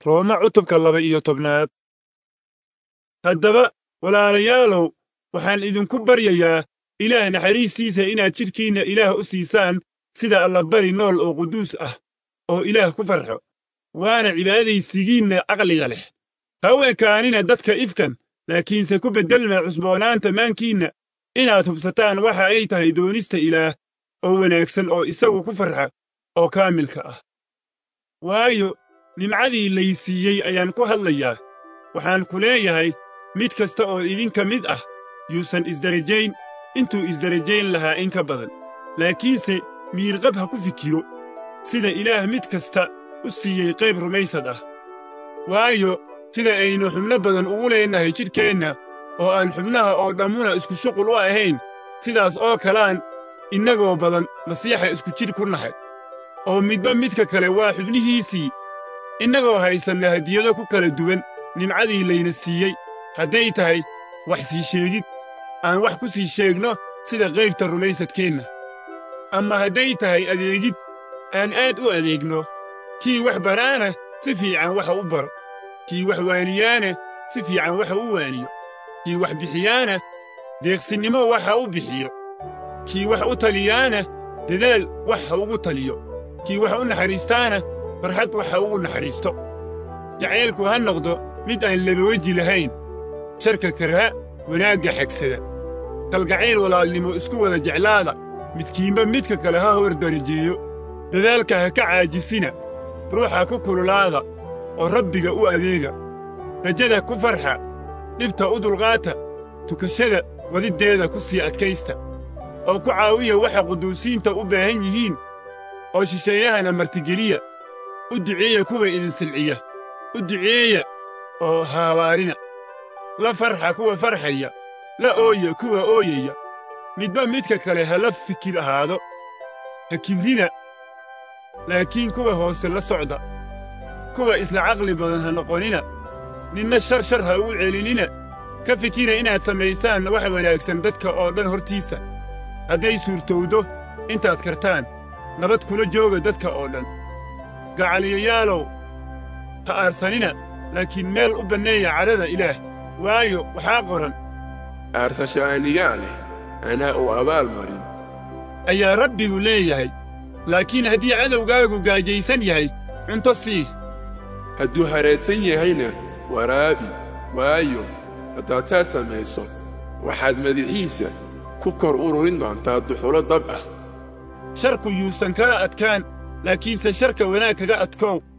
rooma cutubka laba iyo tobnaad haddaba walaalayaalow waxaan idinku baryayaa ilaah naxariistiisa inaad jidhkiinna ilaah u siisaan sida allabari nool oo quduus ah oo ilaah ku farxo waana cibaadaysigiinna caqliga leh ha u ekaanina dadka ifkan laakiinse ku beddelma cusboonaanta maankiinna inaad hubsataan waxa ay tahay doonista ilaah oo wanaagsan oo isagu ku farxa oo kaamilka ah waayo nimcadii laysiiyey ayaan ku hadlayaa waxaan ku leeyahay mid kasta oo idinka mid ah yuusan isdarajayn intuu isdarajayn lahaa in ka badan laakiinse miirqab ha ku fikiro sida ilaah mid kasta u siiyey qayb rumaysad ah waayo sida aynu xubno badan ugu leennahay jidhkeenna oo aan xubnaha oo dhammuna isku shuqul u ahayn sidaas oo kalaan innagoo badan masiixa isku jidh ku nahay oo midba midka kale waa xubnihiisii innagoo haysanna hadiyado ku kala duwan nimcadii layna siiyey hadday tahay wax sii sheegid aan wax ku sii sheegno sida qaybta rumaysadkeenna ama hadday tahay adeegid aan aad u adeegno kii wax baraana si fiican waxa u baro kii wax waaniyaana si fiican waxa u waaniyo kii wax bixiyaana deeqsinnimo waxa u bixiyo kii wax u taliyaana dadaal wax ha ugu taliyo kii wax u naxariistaana farxad wax ha ugu naxariisto jacaylku ha noqdo mid aan labaweji lahayn sharka karha wanaagga xagsada kalgacayl walaalnimo isku wada jeclaada midkiinba midka kale ha hor darajeeyo dadaalka ha ka caajisina ruuxa ku kululaada oo rabbiga u adeega rajada ku farxa dhibta u dulqaata tukashada wadiddeeda ku sii adkaysta oo ku caawiya waxa quduusiinta u baahan yihiin oo shisheeyahana martigeliya u duceeya kuwa idin silciya u duceeya oo haabaarina la farxa kuwa farxaya la ooya kuwa ooyaya midba midka kale ha la fikir ahaado ha kibrina laakiin kuwa hoose la socda kuwa isla caqli badan ha noqonina ninna shar shar ha ugu celinina ka fikira inaad samaysaan wax wanaagsan dadka oo dhan hortiisa hadday suurtowdo intaad kartaan nabad kula jooga dadka oo dhan gacaliyayaalow ha aarsanina laakiin meel u banneeya cadhada ilaah waayo waxaa qoran aarsasho anigaa leh anaa u abaal marin ayaa rabbigu leeyahay laakiin haddii cadowgaagu gaajaysan yahay cunto sii hadduu hareedsan yahayna waraabi waayo haddaad taa samayso waxaad madaxiisa ku kor ururin doontaa duxulo dab ah sharku yuusan kala adkaan laakiinse sharka wanaag kaga adkoow